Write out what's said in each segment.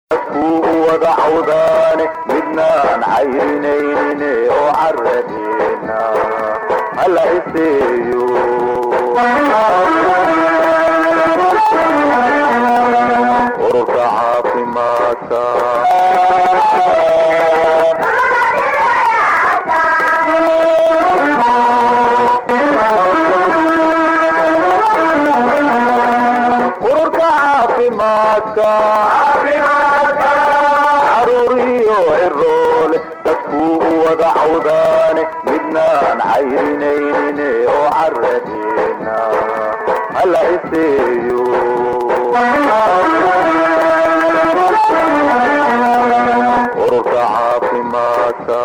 dadkuu wada cawdaane midnaan cayrinayne oo caradeena hala iseeyo ururka caafimaadka ururka caafimaadka caruur iyo ciroole dadkuu wada cawdaane midnaan cayrinayne oo caradeena hala iseeyo ururka caafimaadka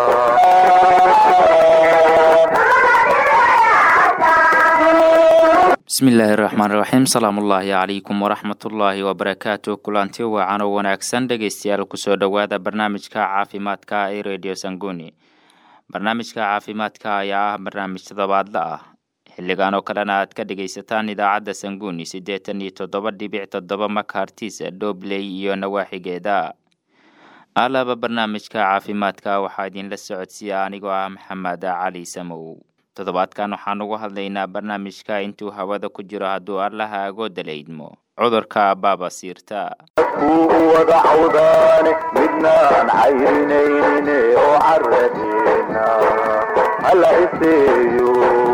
bismillaahi raxmaan raxiim salaamullaahi calaykum waraxmatullaahi wabarakaatu kulanti wacan oo wanaagsan dhegeystayaal kusoo dhowaada barnaamijka caafimaadka ee radio sanguni barnaamijka caafimaadka ayaa ah barnaamij toddobaadla ah xilligan oo kalena aad ka dhegaysataan idaacadda sanguni siddeetan iyo toddoba dhibic toddoba makartis dhobley iyo nawaaxigeeda alaba barnaamijka caafimaadka waxaa idinla socodsiiya anigoo ah maxamed cali samow toddobaadkan waxaan ugu hadlaynaa barnaamijka intuu hawada ku jiro hadduu allaha agooda la idmo cudurka baabasiirta dadkuu wada cawdaane midnaan cayrinayne oo caradeena hala iseeyo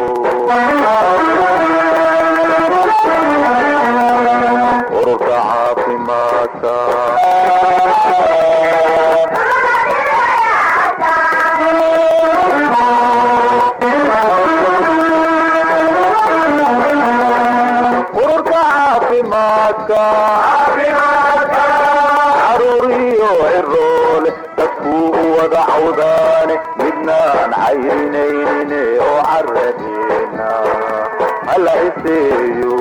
ururka caafimaadka ururka caafimaadka caruur iyo ciroole dadkuu wada cawdaane midnaan cayrinayne oo caradeena hala iseeyo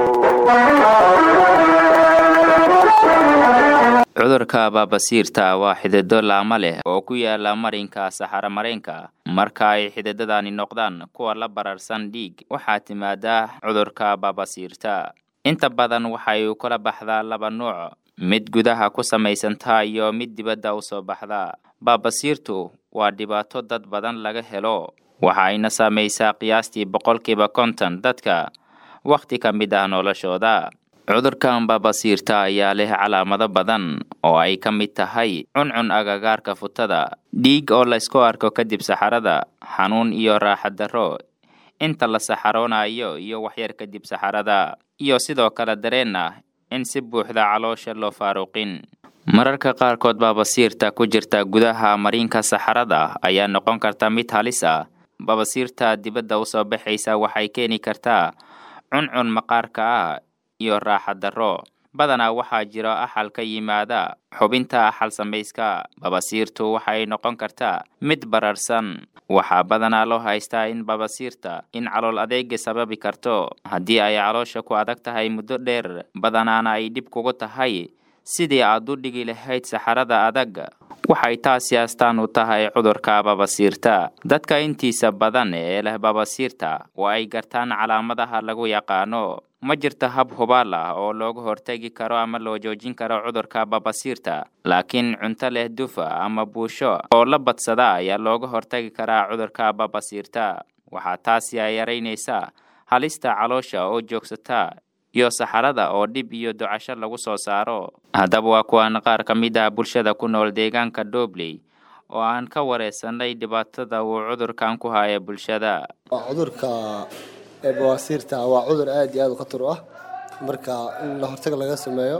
cudurka baabasiirta waa xidido laama leh oo ku yaala marinka saxaro mareenka marka ay xididadani noqdaan kuwa la bararsan dhiig waxaa timaadaa cudurka baabasiirta inta badan waxay u kala baxdaa laba nuuc mid gudaha ku samaysantaa iyo mid dibadda u soo baxda baabasiirtu waa dhibaato dad badan laga helo waxa ayna saamaysaa qiyaastii boqolkiiba konton dadka wakhti ka mid ah noloshooda cudurkan baabasiirta ayaa leh calaamado badan oo ay ka mid tahay cuncun agagaarka futada dhiig oo laysku arko kadib saxarada xanuun iyo raaxad darro inta la saxaroonayo iyo waxyar kadib saxarada iyo sidoo kale dareen ah in si buuxda caloosha loo faaruqin mararka qaarkood baabasiirta ku jirta gudaha mariinka saxarada ayaa noqon karta mid halis ah baabasiirta dibadda usoo baxaysa waxay keeni kartaa cuncun maqaarka ah iyo raaxad darro badanaa waxaa jira axal ka yimaada xubinta axal samayska babasiirtu waxay noqon kartaa mid bararsan waxaa badanaa loo haystaa in babasiirta in calool adeega sababi karto haddii ay caloosha ku adag tahay muddo dheer badanaana ay dhib kugu tahay sidii aad u dhigi lahayd saxarada adag waxay taasi astaan u tahay cudurka babasiirta dadka intiisa badan ee leh babasiirta oo ay gartaan calaamadaha lagu yaqaano ma jirto hab hubaal ah oo looga hortegi karo ama loo joojin karo cudurka babasiirta laakiin cunto leh dufa ama buusho oo la badsada ayaa looga hortagi karaa cudurka babasiirta waxaa taasi ay yaraynaysaa halista caloosha oo joogsata iyo saxarada oo dhib iyo ducasho lagu soo saaro haddaba waa kuwan qaar ka mid ah bulshada ku nool deegaanka doobley oo aan ka wareysanay dhibaatada uu cudurkan ku haya bulshada cudurka bawaasiirta waa cudur aada iyo aada u khatar u ah marka in la hortag laga sameeyo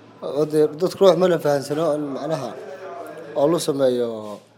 dadku ruux mana fahansano in macnaha oo lu sameeyo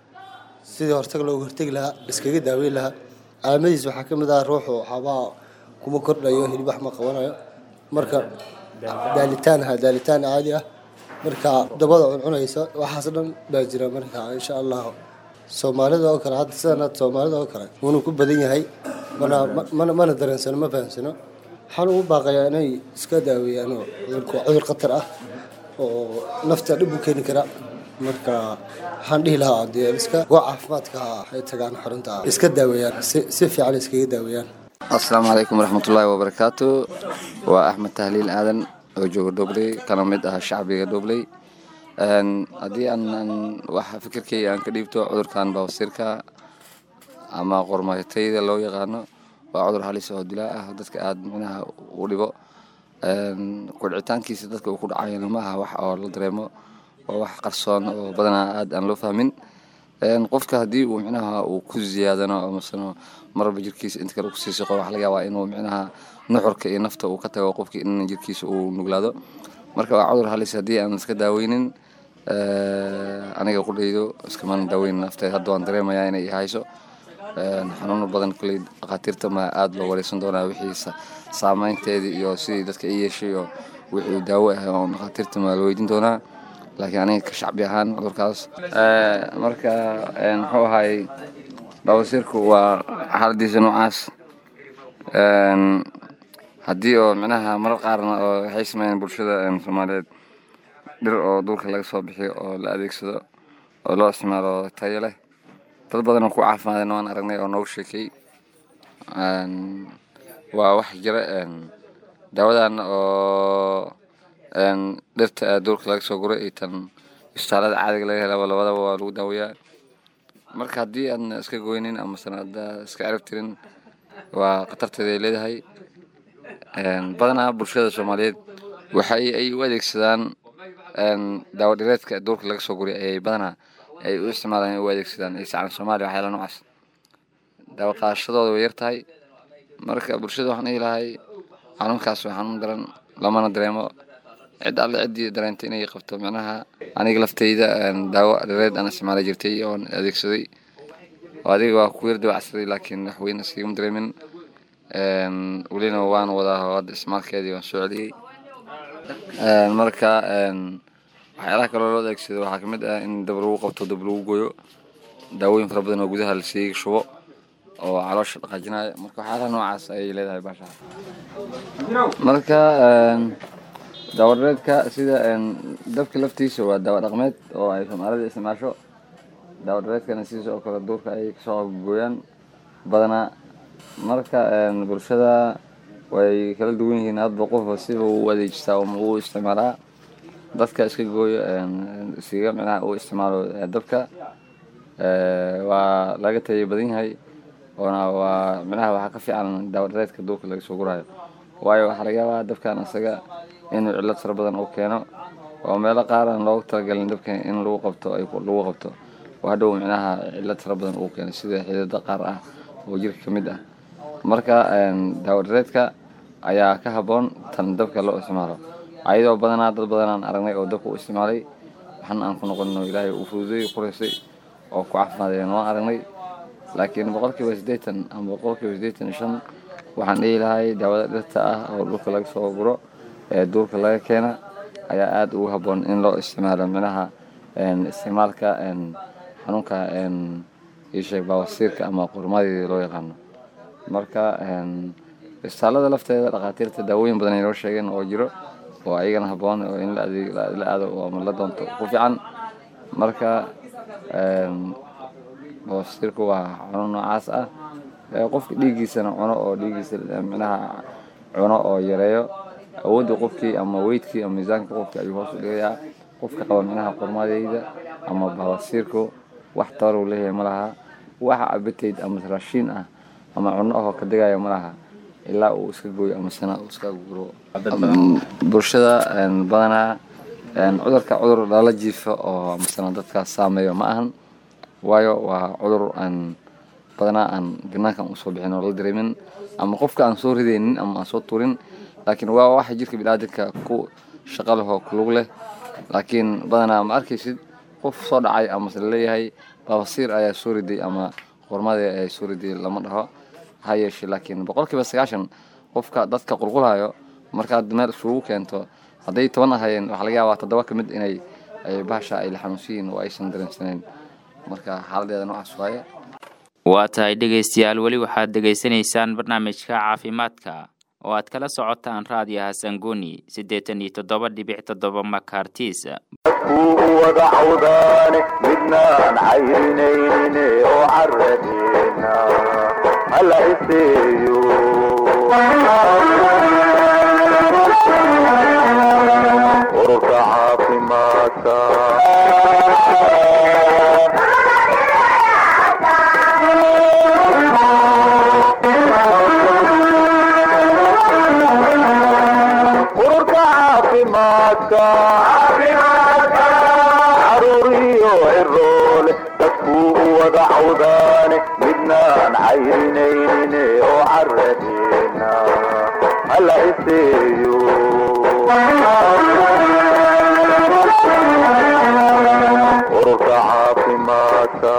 sidii hortag loogu hortegi lahaa iskaga daaweyn lahaa calaamadiis waxaa ka mid ah ruuxu waxaabaa kuma kordhayo hilib wax ma qabanayo marka daalitaan ha daalitaan caadi ah marka dabada cuncunaysa waxaas dhan baa jira marka insha allah soomaalida oo kale hadda sidan hadda soomaalida oo kale wuuna ku badan yahay mana mana mana dareensano ma fahamsano waxaan ugu baaqayaa inay iska daaweeyaan oo cudurku waa cudur khatar ah oo nafta dhib u keeni kara marka waxaan dhihi lahaa dee iska gooc caafimaadka ay tagaan xarunta iska daaweeyaan si si fiican iskaga daaweeyaan asalaamu calaykum waraxmatullaahi wabarakaatu waa axmed tahliil aadan oo jooga dhobley kana mid ah shacbiga dhobley haddii aan wax fikirkeyga aan ka dhiibto cudurkan bawasiirka ama qormaytayda loo yaqaano waa cudur halis oo dilaa ah dadka aada micnaha u dhibo kudhicitaankiisa dadka uu ku dhacayana ma aha wax oo la dareemo waa wax qarsoon oo badanaa aada aan loo fahmin qofka haddii uu micnaha uu ku ziyaadano masano marba jirkiisa inta kale kusii siqo waxa laga yaabaa inuu micnaha nuxurka iyo nafta uu ka tago qofkii in jirkiisa uu nuglaado marka waa cudur halis haddii aan iska daaweynin aniga qudhaydo iskamaan daaweynin nafteed hadda waan dareemayaa inay hayso xanuuno badan kuley dhakhaatiirta ma aada loo wareysan doonaa wixii saameynteedii iyo sidii dadka i yeeshay oo wixii daawo ah oo dhakhaatiirta ma la weydiin doonaa laakiin aniga ka shacbi ahaan cudurkaas marka muxuu ahaay bawasiirku waa xaaladiisa noocaas haddii oo micnaha marar qaarna oo waxay sameeyeen bulshada soomaaliyeed dhir oo duurka laga soo bixiyo oo la adeegsado oo loo isticmaalo tayo leh dad badan oo ku caafimaadeen waan aragnay oo noogu sheekay waa wax jira daawadan oo dhirta duurka laga soo guray iyo tan isbitaalada caadiga laga helaba labadaba waa lagu daawayaa marka haddii aadna iska goynin ama sanada iska cirib tirin waa khatarteeda ay leedahay badanaa bulshada soomaaliyeed waxa ay u adeegsadaan daawo dhireedka duurka laga soo guray ayay badanaa ay u isticmaalaan ay u adeegsadaan isacaan soomaaliya waxyaala noocaas daawo qaadashadooda way yar tahay marka bulshada waxaan dhihi lahay xanuunkaas waa xanuun daran lamana dareemo cid alle ciddii dareentay inay qabto micnaha aniga lafteyda daawo dhireed aan isticmaala jirtay oon adeegsaday oo adiga waa ku yar dawacsaday laakiin wax weyn iskagama dareemin welina waan wadaa hadda isticmaalkeedii waan soo celiyey marka waxyaalaha kaloo loo adeegsado waxaa kamid ah in dab lagu qabto dab lagu goyo daawooyin fara badan oo gudaha lasii shubo oo caloosha dhaqaajinaya marka waxyaalaha noocaas ayay leedahay baasha marka daawadhareedka sida dabka laftiisa waa daawo dhaqmeed oo ay soomaalida isticmaasho daawadhareedkana sidiisa oo kale duurka ay kasoo gooyaan badanaa marka bulshada way kala duwan yihiin hadba qofba siba u adeejistaa ama uu isticmaalaa dadka iska gooyo iskaga micnaha uu isticmaalo dabka waa laga taya badan yahay oona waa micnaha waxaa ka fiican daawadhareedka duurka laga soo guraayo waayo waxaa laga yaabaa dabkan isaga inuu cillad fara badan uu keeno oo meelo qaar aan loogu talagalin dabka in lagu qabto ay lagu qabto oo hadhow micnaha cillad fara badan uu keeno sida xididada qaar ah oo jirka ka mid ah marka daawadhareedka ayaa ka habboon tan dabka loo isticmaalo ayadoo badanaa dad badanaan aragnay oo dabka u isticmaalay waxna aan ku noqonno ilaahay uu fududay qureysay oo ku caafimaadeen waan aragnay laakiin boqolkiiba siddeetan ama boqolkiiba siddeetan iyo shan waxaan dhihi lahay daawada dhirta ah oo dhulka laga soo guro ee duurka laga keena ayaa aada ugu habboon in loo isticmaalo micnaha isticmaalka xanuunka isheeg baawasiirka ama qurmadii loo yaqaano marka isbitaalada lafteeda dhakhaatiirta daawooyin badan ay noo sheegeen oo jiro oo ayagana habboon oo in la aado ama la doonto ku fiican marka baawasiirku waa xanuun noocaas ah qofka dhiiggiisana cuno oo dhiiggiisa micnaha cuno oo yareeyo awoodda qofkii ama weydkii ama miisaanka qofkii ayuu hoos u dhigayaa qofka qaba micnaha qurmadeyda ama baawasiirku wax tabar uu leeyahay ma laha waxa abatayd ama raashiin ah ama cuno ahoo ka digaya ma laha ilaa uu iska gooyo ama sana uu iska guro bulshada badanaa cudurka cudur lala jiifo oo masana dadkaas saameeyo ma ahan waayo waa cudur aan badanaa aan banaankan usoo bixin oo la dareemin ama qofka aan soo ridaynin ama aan soo tuurin laakiin waa waxa jirka biniaadanka ku shaqo leh oo kulug leh laakiin badanaa ma arkaysid qof soo dhacay amase laleeyahay baabasiir ayaa soo riday ama qormadii ayaa soo riday lama dhaho ha yeeshe laakiin boqolkiiba sagaashan qofka dadka qulqulayo markaad meel isugu keento hadday toban ahayeen waxaa laga yaabaa toddoba ka mid inay bahasha ay la xanuunsiyiin oo aysan dareensanayn marka xaaladeeda noocaas waaye waa tahay dhegaystayaal weli waxaad dhegaysanaysaan barnaamijka caafimaadka oo aad kala socotaan raadiyaha sanguni siddeetan iyo toddoba dhibic toddoba makartis dadkuu u wada cawdaane midnaan cayrinayne oo caradeena hala iseeyo ururka caafimaadka ururka caafimaadka caruuriyo ciroole dadkuu u wada cawdaane midnaan cayrinayne oo caradeena hala iseeyo ururka caafimaadka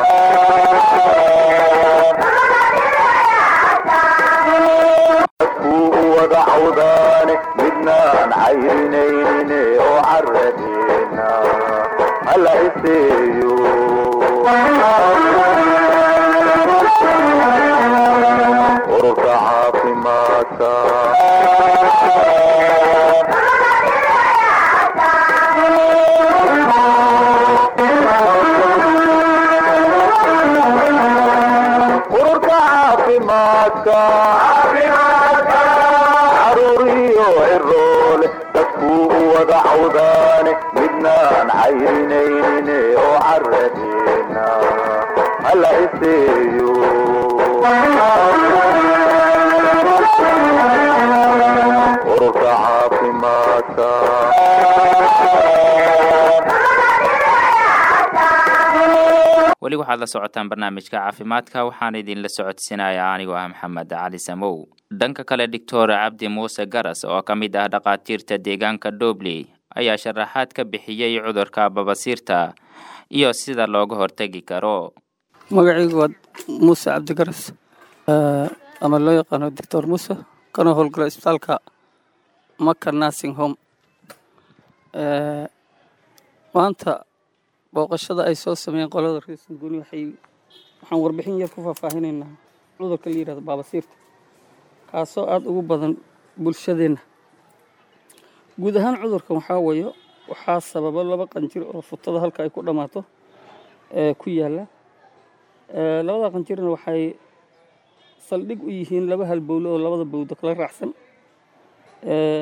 dadkuu u wada cawdaane midnaan cayrinayne oo caradeena hala iseeyo ururka caafimaadka ururka caafimaadka caruuriyo ciroole dadkuu u wada cawdaane midnaan cayrinayne oo caradeena hala iseeyo ururka caafimaadka weli waxaad la socotaan barnaamijka caafimaadka waxaan idinla socodsiinayaa anigoo ah maxamed cali samow dhanka kale doctor cabdi muuse garas oo ka mid ah dhakhaatiirta deegaanka dobley ayaa sharaxaad ka bixiyey cudurka babasiirta iyo sida looga hortegi karo magacaygu waa muuse cabdigaras eh, ama loo yaqaano doctor muuse kana howlgala isbitaalka maka nursing home Eh, maanta booqashada ay soo sameeyeen qolada reesan guni waxay waxaan warbixin yar ku faahfaahinaynaa cudurka la yihahdo baabasiirta kaasoo aada ugu badan bulshadeenna guud ahaan cudurkan waxaa weeye waxaa sababa laba qanjir oo futada halka ay ku dhammaato ee ku yaalla Eh, labada qanjirna waxay saldhig u yihiin laba halbowle oo labada bowdo kala raacsan Eh,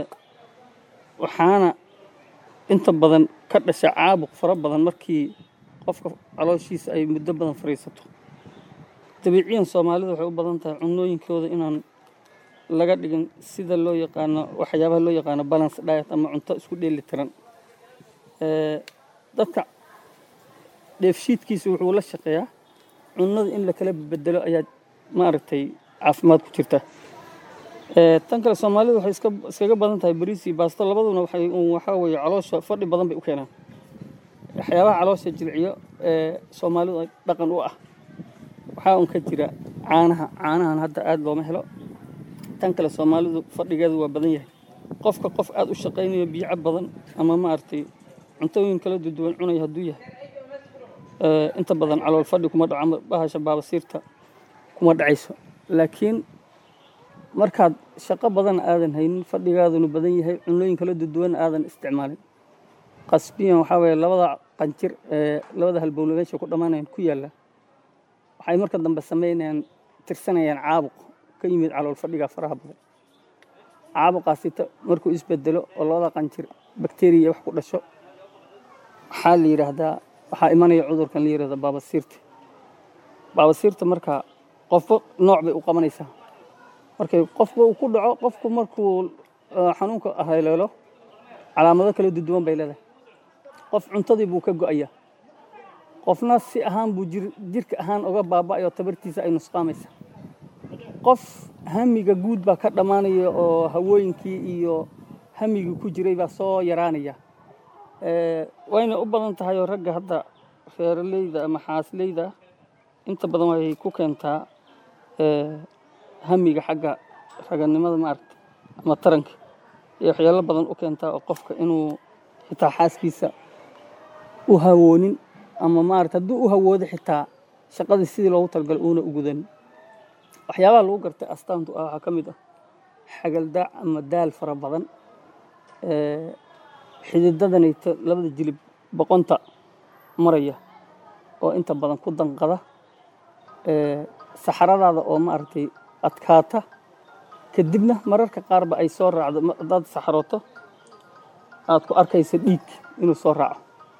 waxaana inta badan ka dhasha caabuq fara badan markii qofka calooshiisa ay muddo badan fadhiisato dabiiciyan soomaalidu waxay u badan tahay cunooyinkooda inaan laga dhigin sida loo yaqaano waxyaabaha loo yaqaano balance diet ama cunto isku dheeli tiran Eh, dadka dheefshiidkiisa wuxuu la shaqeeyaa cunnada in la kala bedelo ayaa maaragtay caafimaad ku jirta Eh, tan kale soomaalidu waxay iska iskaga badan tahay bariis iyo baasto labaduna waxay un waxaa weeye caloosha fadhi badan bay u keenaan waxyaabaha caloosha jilciyo ee soomaalidu ay dhaqan u ah waxaa un ka jira caanaha caanahan hadda aada looma helo tan kale soomaalidu fadhigeedu waa badan yahay qofka qof aada u shaqaynayo biico badan ama maaragtay cuntooyin kala duwan cunaya hadduu yahay Eh, inta badan calool fadhi kuma dhaco ama bahasha baabasiirta kuma dhacayso laakiin markaad shaqo badan aadan haynin fadhigaaduna badan yahay cunooyin kala duwan aadan isticmaalin qasbiyan waxaa weeye labada qanjir ee labada halbowle meesha ku dhammaanayaan ku yaalla waxay marka dambe sameynayaan tirsanayaan caabuq ka yimid calool fadhiga faraha badan caabuqaasi ta- markuu isbedelo oo labada qanjir bakteriya wax ku dhasho waxaa la yidhaahdaa waxaa imanaya cudurkan la yidhahda baabasiirta baabasiirta marka qofba nooc bay u qabanaysaa markay qofba uu ku dhaco qofku markuu eh, xanuunka haleelo calaamado kala duwan bay leedahay qof cuntadii buu ka go'aya qofna si ahaan buu jir, jirka ahaan uga baaba'ayo tabartiisa ay nusqaamaysa qof hamiga guud baa ka dhammaanaya oo hawooyinkii iyo hamigii ku jiray baa soo yaraanaya Eh, wayna u badan tahay oo ragga hadda reeraleyda ama xaasleyda inta badan way ku keentaa eh, hamiga xagga raganimada maaragta ama taranka iyo waxyaalo badan u keentaa oo qofka inuu xitaa xaaskiisa u hawoonin ama maarata hadduu u hawoodo xitaa shaqadii sidii loogu talgalay uuna u gudanin waxyaabaha lagu gartay astaantu ah waxaa ka mid ah xagaldaac ama daal fara badan Eh, xididadanayta labada jilib boqonta maraya oo inta badan ku danqada Eh, saxaradaada oo maaragtay adkaata kadibna mararka qaarba ay soo raacdo ma- haddaad saxarooto aad ku arkaysa dhiig inuu soo raaco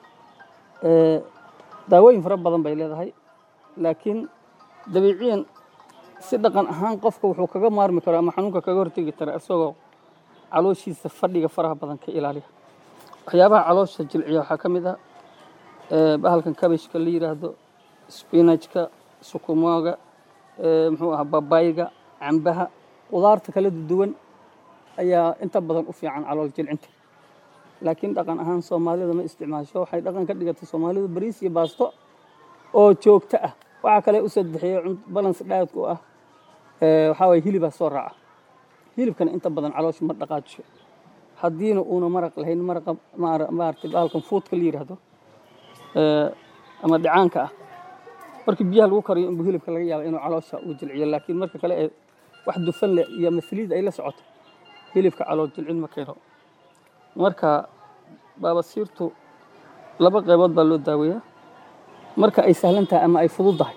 ee, daawooyin fara badan bay leedahay laakiin dabiiciyan si dhaqan ahaan qofka wuxuu kaga maarmi karaa ama xanuunka kaga hortegi karaa isagoo calooshiisa fadhiga faraha badan ka ilaaliya waxyaabaha caloosha jilciya waxaa ka mid ah ee, bahalkan kabishka la yidhaahdo spinajka sukumaaga ee, muxuu ahaa babayga cambaha qudaarta kala duwan ayaa inta badan u fiican calool jilcinta laakiin dhaqan ahaan soomaalida ma isticmaasho waxay dhaqan ka dhigatay soomaalidu bariis iyo baasto oo joogto ah waxaa kale u sadexeeya balance diet u ah ee, waxaa waye hilibaa soo raaca hilibkana inta badan caloosha ma dhaqaajiyo haddiina uuna maraq lahayn maraqa maara- maaragtay bahalkan fuudka la yidhaahdo ee, ama dhicaanka ah markii biyaha lagu kariyo inbuu hilibka laga yaaba inuu caloosha uu jilciyo laakiin marka kale ee wax dufan leh iyo masliid ay la socoto hilibka calool jilcin ma keeno marka baabasiirtu laba qaybood baa loo daaweeyaa marka ay sahlan tahay ama ay fududdahay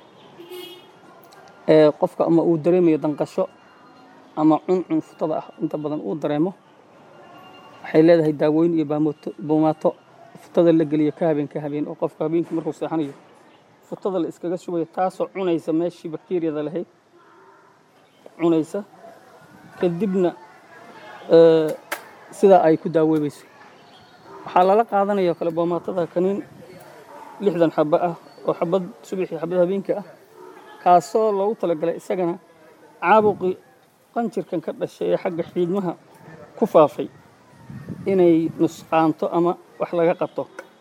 ee qofka ama uu dareemayo danqasho ama cuncun futada ah inta badan uu dareemo waxay leedahay daawooyin iyo baamoto buumaato futada la geliyo ka habeen ka habeen oo qofka habeenkii markuu seexanayo futada la iskaga shubayo taasoo cunaysa meeshii bakteeriyada lahayd cunaysa kadibna ee, sidaa ay ku daawoobayso waxaa lala qaadanaya oo kale boomaatada kaniin lixdan xabo ah oo xabad subaxii xabad habeenkii ah kaasoo loogu talagalay isagana caabuqii qanjirkan ka dhashay ee xagga xiidmaha ku faafay inay nusqaanto ama wax laga qabto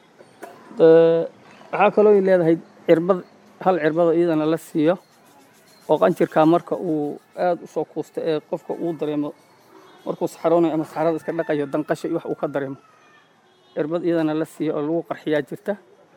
Ee, waxaa kaloo ay leedahay cirbad hal cirbada iyadana la siiyo oo qanjirkaa marka uu aad u soo kuusto ee qofka uu dareemo markuu saxaroonayo ama saxarada iska dhaqayo danqasho iyo wax uu ka dareemo cirbad iyadana la siiyo oo lagu qarxiyaa jirta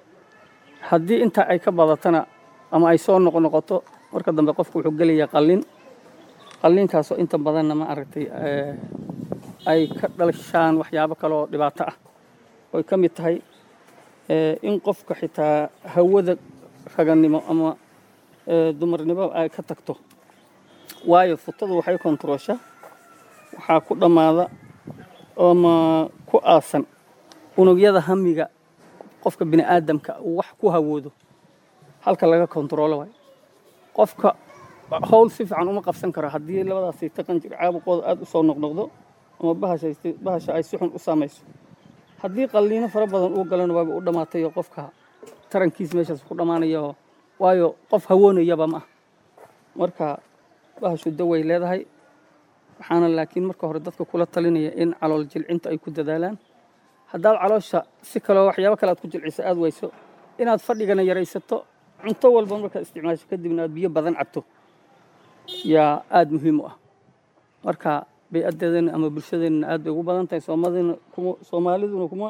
haddii intaa ay ka badatana ama ay soo noqnoqoto marka dambe qofku wuxuu gelayaa qallin qallinkaasoo inta badanna ma aragtay ee, ay ka dhalashaan waxyaabo kale oo dhibaato ah oy ka mid tahay ee, in qofka xitaa hawada ragannimo ama ee, dumarnimo ay ka tagto waayo futadu waxay kontarooshaa waxaa ku dhammaada ama ku aasan unugyada hamiga qofka bini aadamka uu wax ku hawoodo halka laga kontaroolo waayo qofka howl si fiican uma qabsan karo haddii labadaas sayta qanjir caabuqooda aad u soo noqnoqdo ama bahasha bahasha ay si xun u saamayso haddii qalliino fara badan uu galana waaba u dhammaatay oo qofka tarankiis meeshaas ku dhammaanayo waayo qof hawoonayaba ma ah marka bahashu daway leedahay waxaana laakiin marka hore dadka kula talinaya in calool jilcinta ay ku dadaalaan haddaad caloosha si kaloo waxyaabo kale aad ku jilciso aad weyso inaad fadhigana yaraysato cunto walba markaad isticmaasho kadibna aad biyo badan cabto yaa aada muhiim u ah marka bay-adeedana ama bulshadeenna aad bay ugu badan tahay soomadina kuma soomaaliduna kuma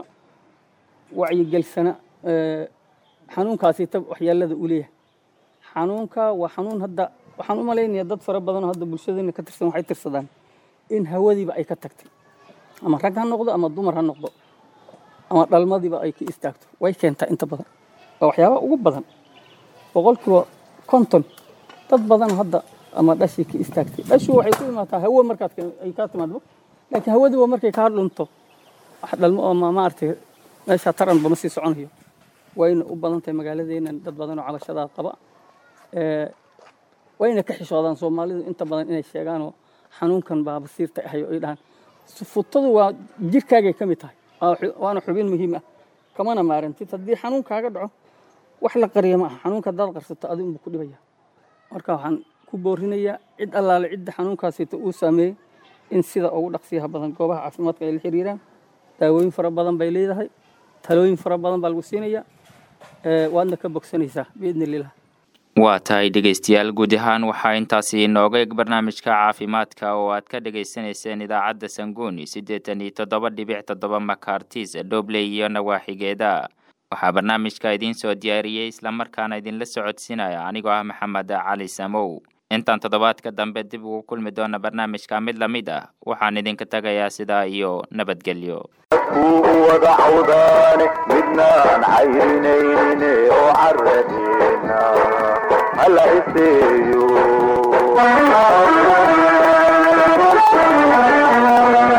wacyigelsana ee, xanuunkaasi ta waxyeelada uu leeyahay xanuunka waa xanuun hadda waxaan u malaynayaa dad fara badan oo hadda bulshadeena ka tirsan waxay tirsadaan in hawadiiba ay ka tagtay ama rag ha noqdo ama dumar ha noqdo ama dhalmadiiba ay ka istaagto way keentaa inta badan waa waxyaabaha ugu badan boqolkiiba konton dad badan hadda ama dhashii ka istaagtay dhashu waxay ku imaataa hawo markaad ka- ay kaa timaadbo laakiin hawadiiba markay kaa dhunto wax dhalmo oo ma- maaragtay meesha taranba ma sii soconayo wayna u badan tahay magaaladeena dad badan oo calashadaad qaba ee, wayna ka xishoodaan soomaalidu inta badan inay sheegaanoo xanuunkan baa basiirta ahay oo ay dhahaan futadu waa jirkaagay ka mid tahay waa xu- waana xubin muhiim ah kamana maarantid haddii xanuun kaaga dhaco wax la qariya ma aha xanuunka haddaad qarsato adigu buu ku dhibaya marka waxaan ku boorinayaa cid allaale cidda xanuunkaasita uu saameeyey in sida ugu dhaqsiyaha badan goobaha caafimaadka ay la xiriiraan daawooyin fara badan bay leedahay talooyin fara badan baa lagu siinayaa ee, waadna ka bogsanaysaa biidni illah waa tahay dhegaystayaal guud ahaan waxaa intaasi inooga eg barnaamijka caafimaadka oo aad ka dhagaysanayseen idaacadda sanguuni siddeetan iyo toddoba dhibic toddoba makartis dhobley iyo nawaaxigeeda waxaa barnaamijka idiin soo diyaariyey islamarkaana idinla socodsiinaya anigoo ah maxamed cali samow intaan toddobaadka dambe dib ugu kulmi doona barnaamijka mid la mid ah waxaan idinka tagayaa sidaa iyo nabadgelyo dadkuu wada cawdaane midnaan cayrinayne oo caradeena hala iseeyo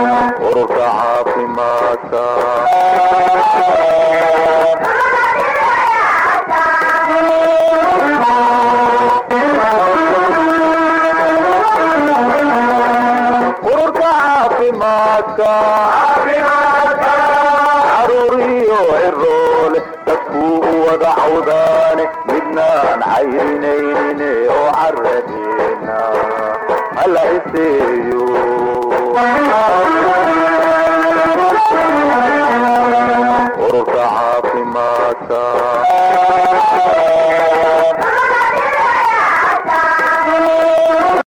ururka caafimaadka caafimaadka caruur iyo ciroole dadkuu u wada cawdaane midnaan cayrinaynin oo caradeena hala iseeyo